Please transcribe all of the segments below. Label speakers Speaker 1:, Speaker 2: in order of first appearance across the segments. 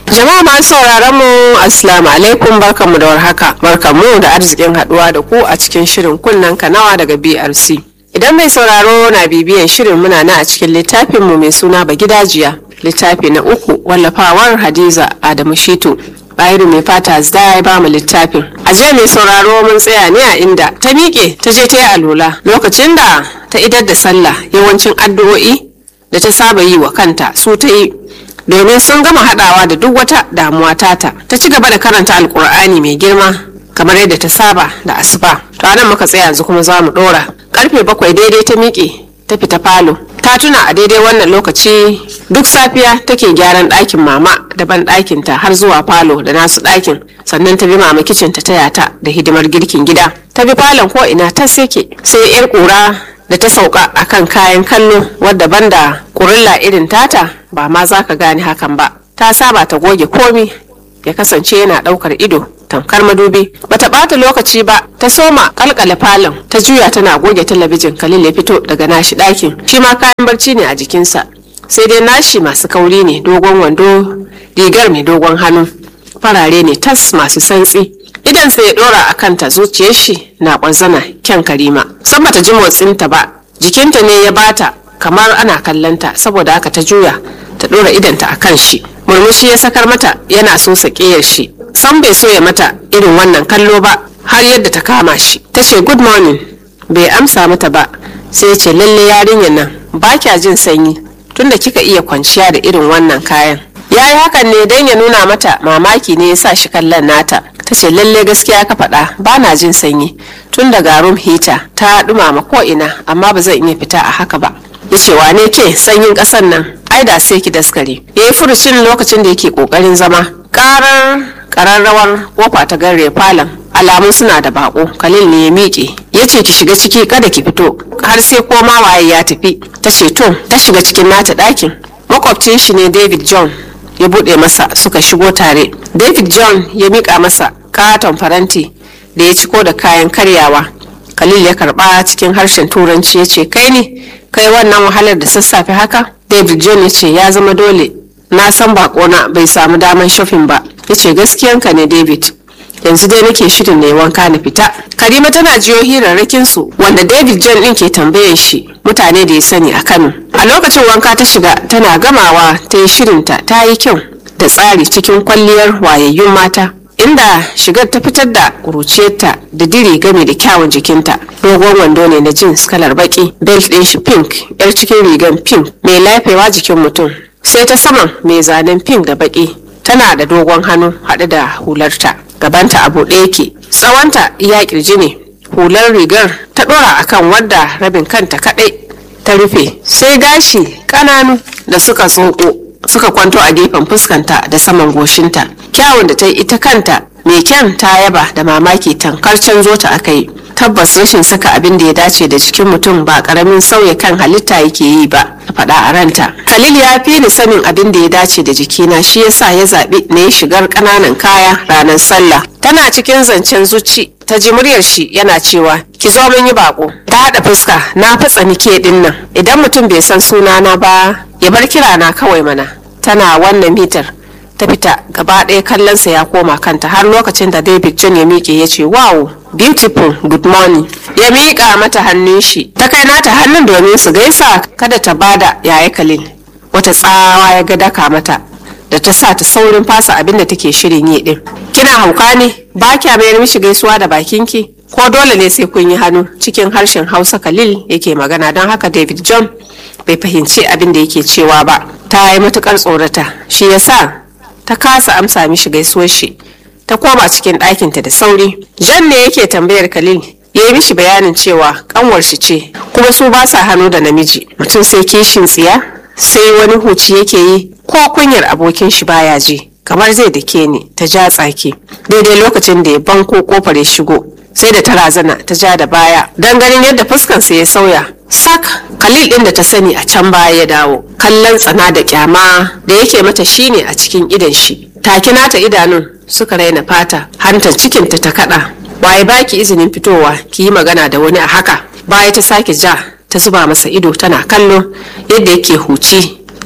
Speaker 1: Jama'a masu sauraron mu Assalamu alaikum barkanmu da warhaka. Barkanmu da arzikin haduwa da ku a cikin shirin kunnen kanawa daga BRC. Idan mai sauraro na bibiyan shirin muna na a cikin littafin mu mai suna Bagidajiya. Littafi na uku wallafawar Hadiza Adamu Shitu. Bayiru mai fata zda ya ba mu littafin. A jiya mai sauraro mun tsaya ne a inda ta miƙe ta je ta yi alola lokacin da ta idar da sallah yawancin addu'o'i da ta saba yi wa kanta su ta yi domin sun gama hadawa da duk wata damuwa tata ta ci gaba da karanta alkur'ani mai girma kamar yadda ta saba da asuba to anan muka tsaya yanzu kuma za mu dora karfe bakwai daidai ta miƙe ta fita falo ta tuna a daidai wannan lokaci duk safiya take gyaran ɗakin mama da ban ɗakinta har zuwa falo da nasu ɗakin sannan ta bi mama kicin ta taya ta da hidimar girkin gida ta bi falon ko ina ta seke sai yar ƙura da ta sauka akan kayan kallo wadda banda kurilla irin tata ba ma za ka gane hakan ba ta saba ta goge komi ya kasance yana daukar ido tamkar madubi bata bata lokaci ba ta soma kalkale falon ta juya tana goge talabijin kalil ya fito daga nashi ɗakin shi ma kayan barci ne a jikinsa sai dai nashi masu kauri ne dogon wando rigar mai dogon hannu farare ne tas masu santsi idan sai ya dora a kanta zuciyar shi na kwanzana kyan karima san bata ji motsinta ba jikinta ne ya bata kamar ana kallanta saboda haka ta juya ta dora idanta a kan shi murmushi ya sakar mata yana so sakiyar shi san bai so ya mata irin wannan kallo ba har yadda ta kama shi ta ce good morning bai amsa mata ba sai ya ce lalle yarinyar nan ba kya jin sanyi tunda kika iya kwanciya da irin wannan kayan ya yi hakan ne don ya nuna mata mamaki ne ya sa shi kallon nata ta ce lalle gaskiya ka faɗa ba na jin sanyi tun daga room heater ta ɗumama ko ina amma ba zan iya fita a haka ba ya ce wane ke sanyin ƙasan nan ai da sai ki daskare ya yi furucin lokacin da yake ƙoƙarin zama ƙarar ƙararrawar kofa ta gare falon alamun suna da bako kalil ne ya miƙe ya ce ki shiga ciki kada ki fito har sai koma waye ya tafi ta ce to ta shiga cikin nata ɗakin makwabcin shi ne david john ya buɗe masa suka shigo tare david john ya miƙa masa katon faranti da ya ciko da kayan karyawa khalil ya karba cikin harshen turanci ya ce kai ne kai wannan wahalar da sassafe haka david john ya ce ya zama dole na san bakona bai samu daman shofin ba ya ce gaskiyanka ne david yanzu dai nake shirin ne wanka na fita karima tana jiyo hirarrakin su wanda david john din ke tambayan shi mutane da ya sani a kano a lokacin wanka ta shiga tana gamawa ta yi shirinta ta yi kyau da tsari cikin kwalliyar wayayyun mata inda shigar ta fitar da kuruciyarta da diri game da kyawun jikinta dogon wando ne na jeans kalar baki belt din shi pink yar cikin rigan pink mai lafewa jikin mutum sai ta saman mai zanen pink da baki tana da dogon hannu haɗe da hularta gabanta a buɗe yake tsawonta iya kirji ne hular rigar ta ɗora akan wadda rabin kanta kaɗai ta rufe sai gashi ƙananu da suka tsoko suka kwanto a gefen fuskanta da saman goshinta kyawun da ta yi ita kanta mai kyan ta yaba da mamaki tankar canzo ta aka yi tabbas rashin saka abin da ya dace da jikin mutum ba karamin sauya kan halitta yake yi ba ta faɗa a ranta khalil ya fi ni sanin abin da ya dace da jikina shi yasa ya zaɓi na yi shigar ƙananan kaya ranar sallah tana cikin zancen zuci ta ji muryar shi yana cewa ki zo mun yi bako ta haɗa fuska na fatsa nike ɗin nan idan mutum bai san sunana ba ya bar kirana kawai mana tana wannan mitar ta fita gaba ɗaya kallonsa ya koma kanta har lokacin da david john ya miƙe ya ce wow beautiful good morning ya miƙa mata hannun shi ta kai nata hannun domin su gaisa kada ta bada yaya kalil wata tsawa ya ga daka mata da ta sa ta saurin fasa abin da take shirin yi din kina hauka ne ba kya mayar mishi gaisuwa da bakinki ko dole ne sai kun yi hannu cikin harshen hausa kalil yake magana don haka david john bai fahimci abin da yake cewa ba ta yi matukar tsorata shi yasa ta kasa amsa mishi gaisuwar shi ta koma cikin ɗakinta da sauri jan ne yake tambayar khalil ya yi mishi bayanin cewa kanwar shi ce kuma su ba sa hannu da namiji mutum sai kishin tsiya sai wani huci yake yi ko kunyar abokin shi baya ji kamar zai dake ni ta ja tsaki daidai lokacin da ya banko kofar ya shigo sai da ta razana ta ja da baya don ganin yadda fuskansa ya sauya sak khalil din da ta sani a can baya ya dawo kallon tsana da kyama da yake mata shine a cikin idan shi take nata idanun suka raina fata hantar cikinta ta kada waye baki izinin fitowa ki yi magana da wani a haka baya ta sake ja ta zuba masa ido tana kallo yadda yake huci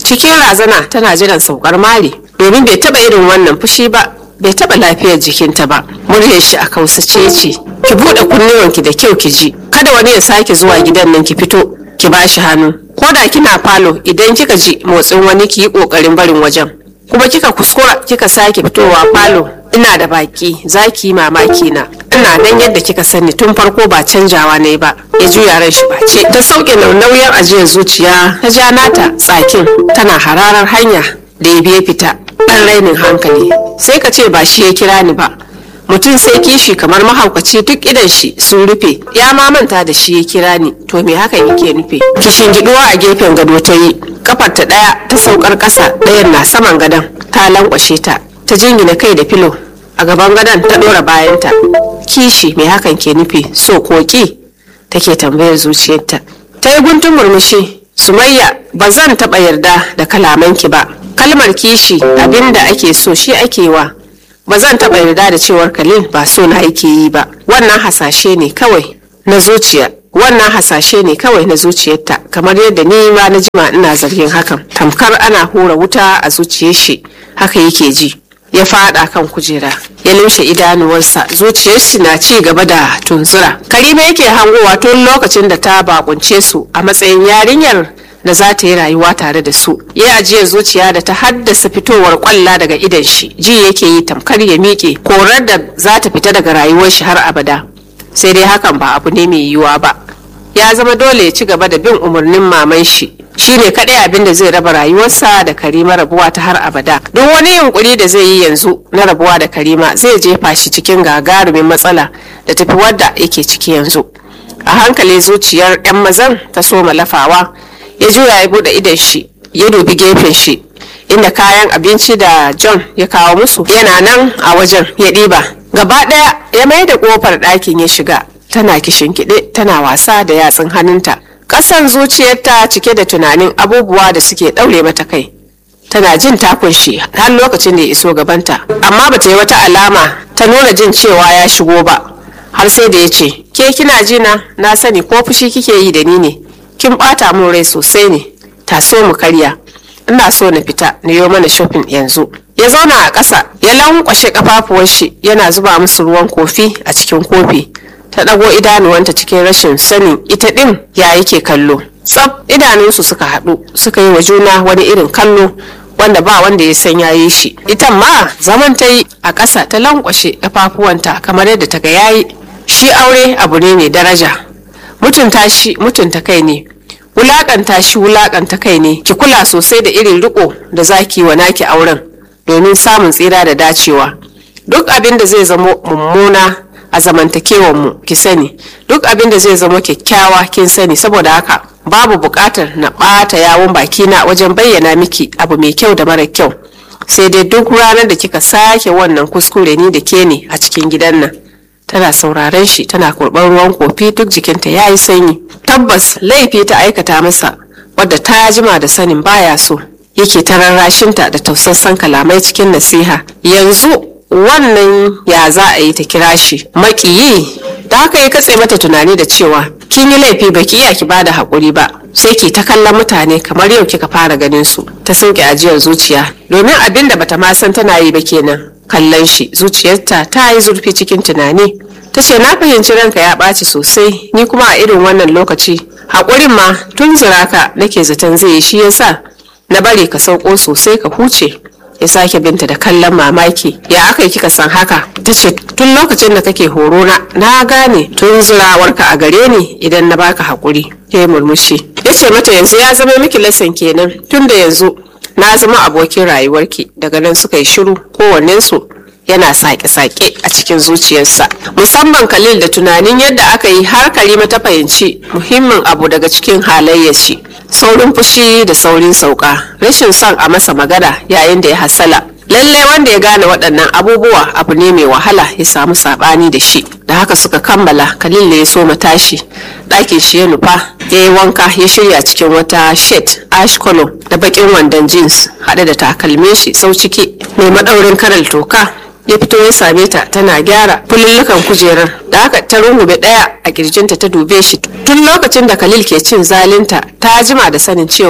Speaker 1: cikin razana tana jiran saukar mari domin bai taba irin wannan fushi ba bai taba lafiyar jikinta ba muryar shi a kausace ce ki bude kunnuwanki da kyau ki ji kada wani ya sake zuwa gidan nan ki fito ki bashi hannu ko da kina falo idan kika ji motsin wani ki yi kokarin barin wajen kuma kika kuskura kika sake fitowa falo ina da baki za ki yi mamaki na ina nan yadda kika sani tun farko ba canjawa ne ba ya juya ran shi bace ta sauke nauyin ajiyar zuciya ta ja nata tsakin tana hararar hanya da ya biya fita dan rainin hankali sai ka ce ba shi ya kira ni ba mutum sai kishi kamar mahaukaci duk idan shi sun rufe ya ma manta da shi ya kira ni to me haka yake nufi kishin giduwa a gefen gado ta yi kafar ta daya ta saukar kasa dayan na saman gadon ta lankwashe ta ta jingina kai da filo a gaban gadon ta dora bayanta kishi me hakan ke nufi so koki take tambayar zuciyarta ta yi guntun murmushi sumayya ba zan taɓa yarda da kalamanki ba kalmar kishi abinda ake so shi ake wa ba zan taɓa yarda da cewar kalil ba so na yake yi ba wannan hasashe ne kawai na zuciya wannan hasashe ne kawai na zuciyarta kamar yadda ni ma na jima ina zargin hakan tamkar ana hura wuta a zuciyar shi haka yake ji ya fada kan kujera ya lumshe idanuwarsa zuciyar shi na ci gaba da tunzura karima yake hangowa tun lokacin da ta bakunce su a matsayin yarinyar da za ta yi rayuwa tare da su ya ajiye zuciya da ta haddasa fitowar kwalla daga idan shi ji yake yi tamkar ya miƙe korar da za ta fita daga rayuwar shi har abada sai dai hakan ba abu ne mai yiwuwa ba ya zama dole ya ci gaba da bin umarnin maman shi shine kaɗai abin da zai raba rayuwarsa da karima rabuwa ta har abada duk wani yunkuri da zai yi yanzu na rabuwa da karima zai jefa shi cikin gagarumin matsala da tafi wadda yake ciki yanzu a hankali zuciyar 'yan mazan ta soma lafawa ya juya ya bude idon shi ya dubi gefen shi inda kayan abinci da john ya kawo musu yana nan a wajen ya ɗiba gaba ɗaya ya mai da ƙofar ɗakin ya shiga tana kishinkiɗe tana wasa da yatsun hannunta ƙasan zuciyarta cike da tunanin abubuwa da suke ɗaure mata kai tana jin takun shi har lokacin da ya iso gabanta amma bata yi wata alama ta nuna jin cewa ya shigo ba har sai da ya ce ke kina jina na sani ko fushi kike yi da ni ne kin bata min rai sosai ne ta so mu karya ina so na fita na yi mana shopping yanzu ya zauna a ƙasa ya lankwashe kafafuwan shi yana zuba musu ruwan kofi a cikin kofi ta ɗago idanuwanta cikin rashin sanin ita ɗin ya yake kallo tsaf idanunsu suka haɗu suka yi wa juna wani irin kallo wanda ba wanda ya san yayi shi ita ma zaman ta yi a ƙasa ta lankwashe kafafuwanta kamar yadda ta ga yayi shi aure abu ne mai daraja mutunta shi mutunta kai ne wulakanta shi wulakanta kai ne ki kula sosai da irin riko da zaki wa naki auren domin samun tsira da dacewa duk abin da zai zamo mummuna a zamantakewar mu ki sani duk abin da zai zamo kyakkyawa kin sani saboda haka babu buƙatar na ɓata yawon bakina wajen bayyana miki abu mai kyau da mara kyau sai dai duk ranar da kika sake wannan kuskure ni da ke ne a cikin gidan nan tana sauraren shi tana kurban ruwan kofi duk jikinta ya yi sanyi tabbas laifi ta aikata masa wadda ta jima da sanin baya so yake ta rarrashinta da tausassan kalamai cikin nasiha yanzu wannan ya za a yi ta kira shi makiyi da haka ya katse mata tunani da cewa kin yi laifi baki iya ki bada haƙuri ba sai ki ta kallon mutane kamar yau kika fara ganin su ta sauke ajiyar zuciya domin abin da bata ma san tana yi ba kenan kallon shi zuciyarta ta yi zurfi cikin tunani ta ce na fahimci ranka ya ɓaci sosai ni kuma a irin wannan lokaci haƙurin ma tun ziraka nake zaton zai yi shi yasa na bari ka sauko sosai ka huce ya sake binta da kallon mamaki ya aka yi kika san haka ta ce tun lokacin da kake horo na na gane tun zirawarka a gare ni idan na baka haƙuri ya yi murmushi ya ce mata yanzu ya zama miki lasan kenan tun da yanzu na zama abokin rayuwarki daga nan suka yi shiru kowannensu yana sake-sake a cikin zuciyarsa musamman khalil da tunanin yadda aka yi har karima ta fahimci muhimmin abu daga cikin halayyar shi saurin fushi da saurin sauka rashin son a masa magana yayin da ya hasala lalle wanda ya gane waɗannan abubuwa abu ne mai wahala ya samu saɓani da shi da haka suka kammala khalil da ya so tashi ɗakin shi ya nufa ya yi wanka ya shirya cikin wata shet ash color da bakin wandon jeans haɗe da takalmin shi sau ciki mai maɗaurin karal toka ya fito ya same ta tana gyara fulullukan kujerar da haka ta rungume ɗaya a kirjinta ta dube shi tun lokacin da khalil ke cin zalinta ta jima da sanin cewar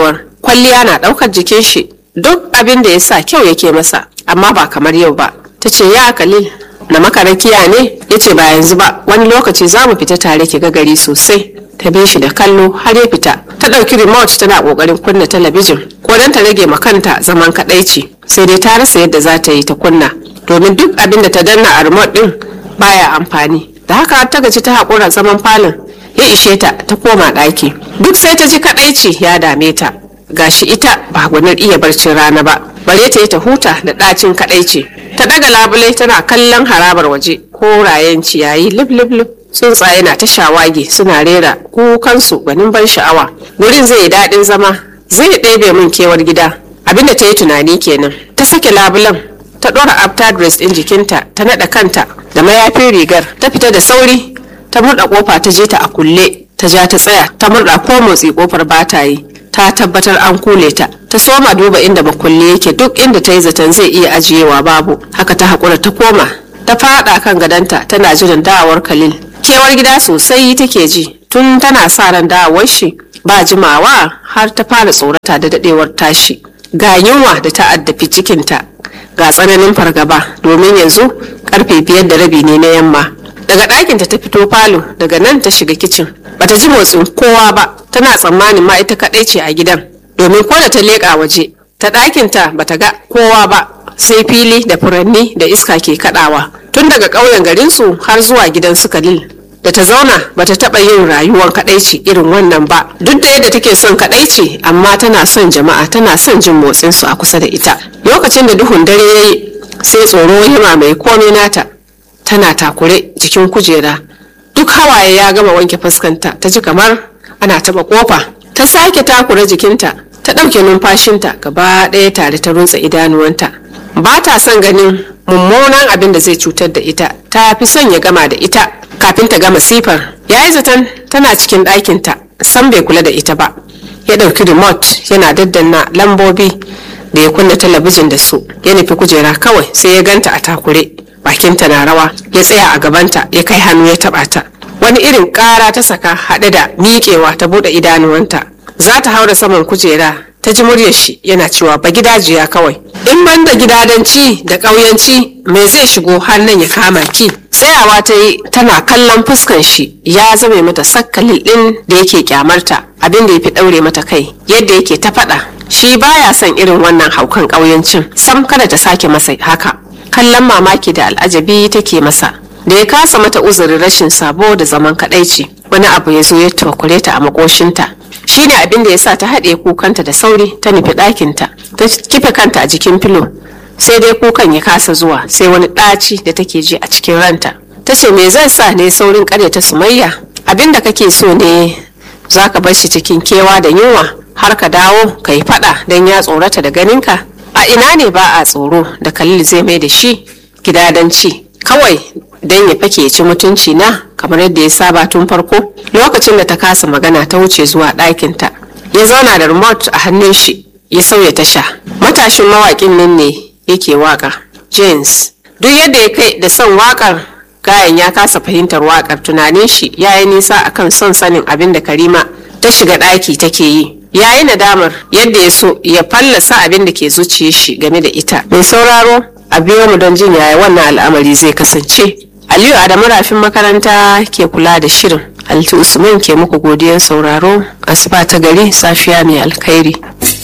Speaker 1: kwalliya na ɗaukar jikin shi duk abin da ya sa kyau yake masa amma ba kamar yau ba ta ce ya kalil na makarakiya ne ya ce ba yanzu ba wani lokaci za mu fita tare ki ga gari sosai ta bi shi da kallo har ya fita ta ɗauki remote tana ƙoƙarin kunna talabijin ko don ta rage ma kanta zaman kaɗaici sai dai ta rasa yadda za ta yi ta kunna domin duk abin da ta danna a remote ɗin baya amfani da haka ta gaji ta haƙura zaman falon ya ishe ta ta koma ɗaki duk sai ta ji kaɗaici ya dame ta gashi ita ba gwanar iya barcin rana ba bare ta yi ta huta da ɗacin kaɗaici ta ɗaga labulai tana kallon harabar waje korayen ciyayi lib lib lib tsuntsaye na ta shawagi suna rera kukansu gwanin ban sha'awa gurin zai yi daɗin zama zai ɗebe min kewar gida abinda ta yi tunani kenan ta sake labulan ta ɗora after dress ɗin jikinta ta naɗa kanta da mayafin rigar ta fita da sauri ta murɗa ƙofa ta je ta a kulle ta ja ta tsaya ta murɗa ko motsi ƙofar ba ta yi ta tabbatar an kule ta ta soma duba inda makulle yake duk inda ta yi zaton zai iya ajiyewa babu haka ta haƙura ta koma ta faɗa kan gadonta tana jiran dawowar khalil kewar gida sosai take ji tun tana sa ran dawowar shi ba jimawa har ta fara tsorata da dadewar tashi ga yunwa da ta addafi cikinta ga tsananin fargaba domin yanzu karfe biyar da rabi ne na yamma daga ɗakinta ta fito falo daga nan ta shiga kicin bata ji motsin kowa ba tana tsammanin ma ita kaɗai ce a gidan domin ko da ta leƙa waje ta ɗakinta bata ga kowa ba sai fili da furanni da iska ke kaɗawa tun daga ƙauyen garinsu har zuwa gidan su kalil da ta zauna bata taɓa yin rayuwar kaɗaici irin wannan ba duk da yadda take son kaɗaici amma tana son jama'a tana son jin motsinsu a kusa da ita lokacin da duhun dare ya yi sai tsoro ya mamaye komai nata tana takure jikin kujera duk hawaye ya gama wanke fuskanta ta ji kamar ana taba kofa ta sake takure jikinta ta ɗauke numfashinta gaba ɗaya tare ta runtse idanuwanta ba ta son ganin mummunan abin da zai cutar da ita ta fi son ya gama da ita kafin ta gama sifar ya yi zaton tana cikin ɗakinta san bai kula da ita ba ya ɗauki remote yana daddanna lambobi da ya kunna talabijin da su ya nufi kujera kawai sai ya ganta a takure bakinta na rawa ya tsaya a gabanta ya kai hannu ya taba ta wani irin ƙara ta saka haɗe da miƙewa ta buɗe idanuwanta za ta haura saman kujera ta ji muryar shi yana cewa ba gidajiya kawai in ban da gidadanci da ƙauyanci me zai shigo har nan ya kama ki tsayawa ta yi tana kallon fuskan shi ya zame mata sakkalin ɗin da yake kyamarta abin da ya fi ɗaure mata kai yadda yake ta faɗa shi baya son irin wannan haukan ƙauyancin sam kada ta sake masa haka kallon mamaki da al'ajabi take masa da ya kasa mata uzurin rashin sabo da zaman kadaici wani abu ya zo ya takure ta a makoshinta shine abin da ya sa ta haɗe kukanta da sauri ta nufi ɗakinta ta kife kanta a jikin filo sai dai kukan ya kasa zuwa sai wani ɗaci da take ji a cikin ranta ta ce me zan sa ne saurin ta sumayya abin da kake so ne za ka bar shi cikin kewa da yunwa har ka dawo ka yi faɗa don ya tsorata da ganinka a ina ne ba a tsoro da khalil zai mai da shi gidadanci kawai don ya fake ci mutunci na kamar yadda ya saba tun farko lokacin da ta kasa magana ta wuce zuwa ɗakinta ya zauna da remote a hannun shi ya sauya tasha matashin mawaƙin nan ne yake waka james duk yadda ya kai da son wakar gayan ya kasa fahimtar wakar tunanin shi ya yi nisa akan son sanin abin da karima ta shiga ɗaki take yi ya yi nadamar yadda ya so ya fallasa abin da ke zuciya shi game da ita mai sauraro a biyo mu don jin yaya wannan al'amari zai kasance aliyu adamu rafin makaranta ke kula da shirin altu usman ke muku godiyan sauraro asuba ta gari safiya mai alkhairi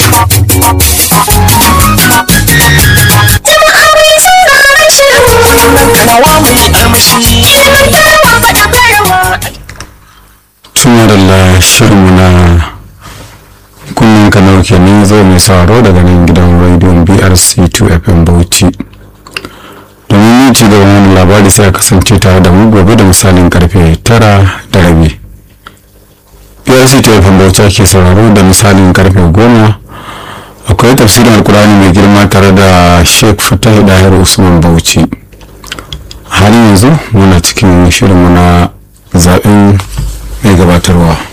Speaker 2: Tumarala shirinmu na kunnen kanar kenan zai mai sauraro daga nan gidan rediyon brc 2 fm bauchi domin yin ci gaban wani labari sai a kasance tare da mu gobe da misalin karfe tara da rabi brc 2 fm bauchi ke sauraro da misalin karfe goma akwai tafsirin alkurani mai girma tare da sheikh fatah dahir usman bauchi har yanzu muna cikin shirinmu na zaɓen mai gabatarwa